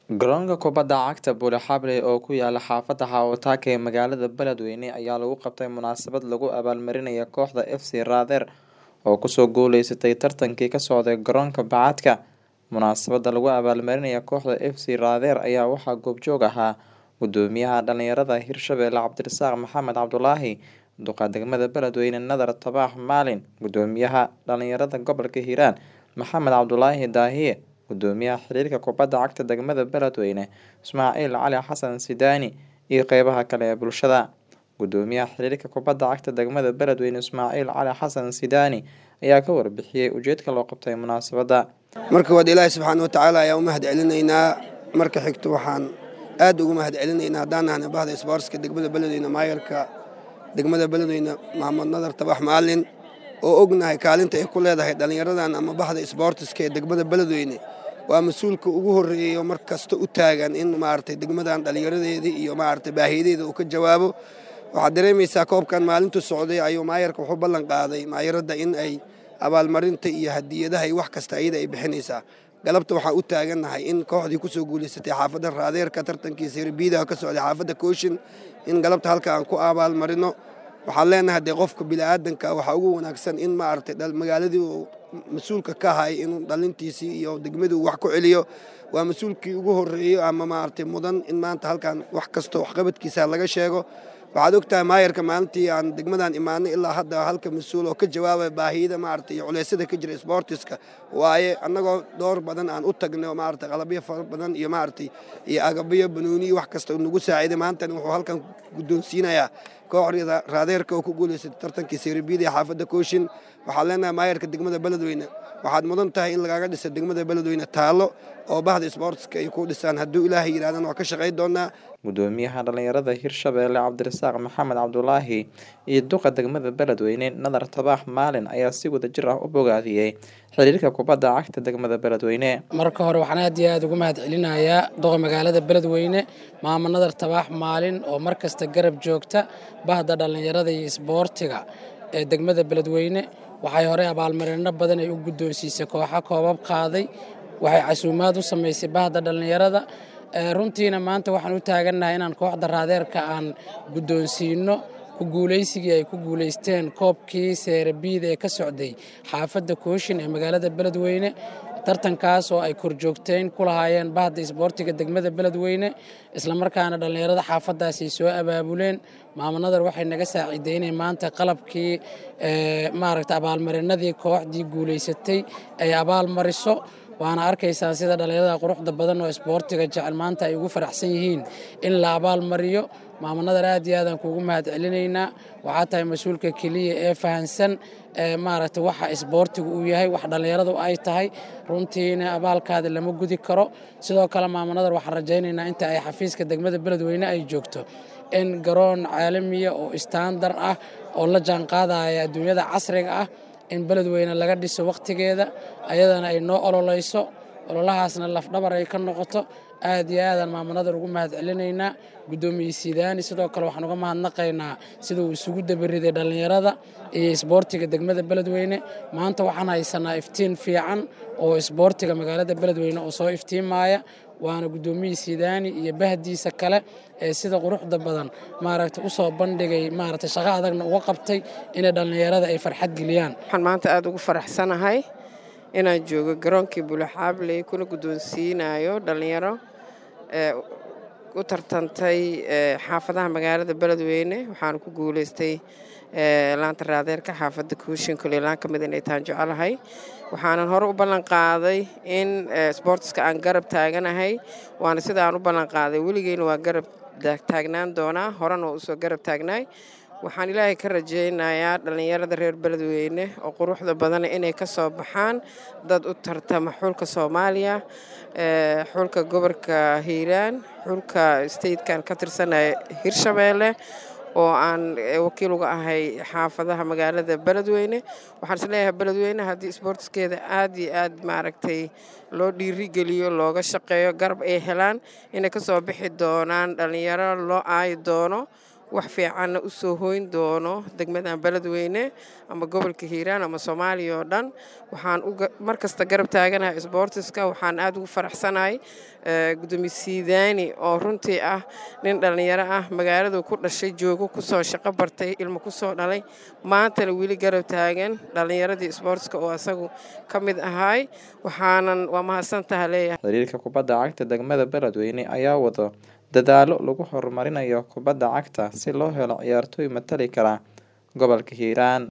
Garoonka kubadda cagta Bule Xabley oo ku yaala xaafadda Xawataka ee magaalada Beledweyne ayaa lagu qabtay munaasabad lagu abaalmarinayo kooxda FC Rather oo kusoo guuleysatay tartankii ka socday garoonka bacaadka. Munaasabada lagu abaalmarinayo kooxda FC Rather ayaa waxaa goobjoog ahaa gudoomiyaha dhalinyarada Hirshabelle Cabdirasaaq Maxamed Cabdulaahi, duqa degmada Beledweyne Nadar Tabax Maalin, gudoomiyaha dhalinyarada gobolka Hiiraan Maxamed Cabdulaahi Daahiye, gudoomiyaha xiriirka kubadda cagta degmada Beledweyne Ismaaciil Cali Xasan Sidaani iyo qeybaha kale ee bulshada. Gudoomiyaha xiriirka kubadda cagta degmada Beledweyne Ismaaciil Cali Xasan Sidaani ayaa ka warbixiyay ujeedka loo qabtay munaasabada. marka waad ilaahay subxaana wa tacaala ayaa u mahad celinaynaa marka xigto waxaan aad ugu mahad celinaynaa haddaan nahnay bahda isboortska degmada beledweyne maayarka degmada beledweyne maxamed nadar tabax maalin oo ognahay kaalinta ay ku leedahay dhallinyaradan ama bahda isboortiska ee degmada beledweyne waa mas-uulka ugu horreeya mar kasta u taagan in maaragtay degmadan dhallinyaradeedii iyo maaragtay baahiyadeeda uu ka jawaabo waxaad dareemaysaa koobkan maalintu socday ayuu maayarka wuxuu ballan qaaday maayaradda in ay abaalmarinta iyo hadiyadaha iyo wax kasta iyada ay bixinaysaa galabta waxaan u taagannahay in kooxdii kusoo guulaysatay xaafadda raadeerka tartankiisa hirbiidaha ka socday xaafadda kooshin in galabta halka aan ku abaalmarino waxaan leenahay dee qofka bini'aadanka waxaa ugu wanaagsan in maaragtay magaaladii uu mas-uulka ka ahay inuu dhalintiisii iyo degmadii uu wax ku celiyo waa mas-uulkii ugu horreeyo ama maaragtay mudan in maanta halkan wax kasta waxqabadkiisa laga sheego waxaad ogtahay maayarka maalintii aan degmadan imaanay ilaa hadda halka mas-uul oo ka jawaabaya baahiyada maaragtay iyo culeysyada ka jira isboortiska waaye annagoo door badan aan u tagnay oo maaragtay qalabyo fara badan iyo maaragtay iyo agabyo banuuni wax kasta nagu saaciiday maantana wuxuu halkan guddoonsiinayaa kooxda raadeerka oo ku guulaysatay tartankii seerbiida ee xaafadda kooshin waxaan leenahay maayarka degmada beledweyne waxaad mudan tahay in lagaaga dhisa degmada beledweyne taallo oo bahda isboortiska ay ku dhisaan hadduu ilaahay yidhahdana waa ka shaqayn doonaa gudoomiyaha dhalinyarada hirshabelle cabdirasaaq maxamed cabdulaahi iyo duqa degmada beledweyne nadar tabax maalin ayaa si wada jir ah u bogaadiyey xiriirka kubadda cagta degmada beledweyne marka hore waxaan aad iyo aad ugu mahad celinayaa duqa magaalada beledweyne maamo nadar tabaax maalin oo mar kasta garab joogta bahda dhallinyarada iyo isboortiga ee degmada beledweyne waxay horey abaalmarino badan ay u guddoonsiisay kooxo koobab qaaday waxay casuumaad u samaysay bahda dhallinyarada runtiina maanta waxaan u taagannahay inaan kooxda raadeerka aan guddoonsiino ku guulaysigii ay ku guulaysteen koobkii seerabiida ee ka socday xaafadda kooshin ee magaalada beledweyne tartankaas oo ay korjoogteen ku lahaayeen bahda isboortiga degmada beledweyne islamarkaana dhallinyarada xaafaddaas ay soo abaabuleen maamunadar waxay naga saaciiday inay maanta qalabkii maaragta abaalmarinadii kooxdii guulaysatay ay abaalmariso waana arkaysaa sida dhallinyarada quruxda badan oo isboortiga jecel maanta ay ugu faraxsan yihiin in la abaalmariyo maamunadar aad iyo aadaan kuugu mahad celinaynaa waxaa tahay mas-uulka keliya ee fahansan maaragta waxa isboortigu uu yahay wax dhallinyaradu ay tahay runtiina abaalkaada lama gudi karo sidoo kale maamunadar waxaan rajaynaynaa inta ay xafiiska degmada beledweyne ay joogto in garoon caalamiya oo istaandar ah oo la jaanqaadaya adduunyada casriga ah in beledweyne laga dhiso wakhtigeeda ayadana ay noo ololeyso ololahaasna lafdhabar ay ka noqoto aad iyo aadaan maamunadar ugu mahad celinaynaa guddoomiye sidaani sidoo kale waxaan uga mahadnaqaynaa sida uu isugu dabariday dhallinyarada iyo isboortiga degmada beledweyne maanta waxaan haysanaa iftiin fiican oo isboortiga magaalada beledweyne oo soo iftiimaya waana guddoomiye sidaani iyo bahdiisa kale ee sida quruxda badan maaragta u soo bandhigay maaragta shaqo adagna uga qabtay inay dhallinyarada ay farxad geliyaan waxaan maanta aada ugu faraxsanahay inaan joogo garoonkii bulaxaabley kuna guddoonsiinayo dhallinyaro u tartantay xaafadaha magaalada beledweyne waxaana ku guulaystay laanta raadeerka xaafadda kuushin koley laan ka mid inay taan jecelahay waxaanan hore u ballan qaaday in sboortiska aan garab taaganahay waana sida aan u ballan qaaday weligeyna waa garab taagnaan doonaa horena waa usoo garab taagnaay waxaan ilaahay ka rajaynayaa dhallinyarada reer beledweyne oo quruxda badana inay ka soo baxaan dad u tartama xulka soomaaliya xulka gobolka hiiraan xulka statekan ka tirsanaya hirshabeelle oo aan wakiil uga ahay xaafadaha magaalada beledweyne waxaan is leeyahay beledweyne haddii isboortiskeeda aad iyo aad maaragtay loo dhiirigeliyo looga shaqeeyo garab ay helaan inay ka soo bixi doonaan dhallinyaro loo aayi doono wax fiicanna u soo hoyn doono degmadan beledweyne ama gobolka hiiraan ama soomaaliya oo dhan waxaan mar kasta garab taaganahay sboortiska waxaan aada ugu faraxsanahay gudoomiye siidaani oo runtii ah nin dhallinyaro ah magaaladu ku dhashay joogo kusoo shaqo bartay ilmo kusoo dhalay maantana weli garab taagan dhallinyaradii sboortiska oo asagu ka mid ahaay waxaanan waa mahadsantaha leeyahay xiriirka kubadda cagta degmada beledweyne ayaa wado dadaalo lagu horumarinayo kubadda cagta si loo helo ciyaartooy matali kara gobolka hiiraan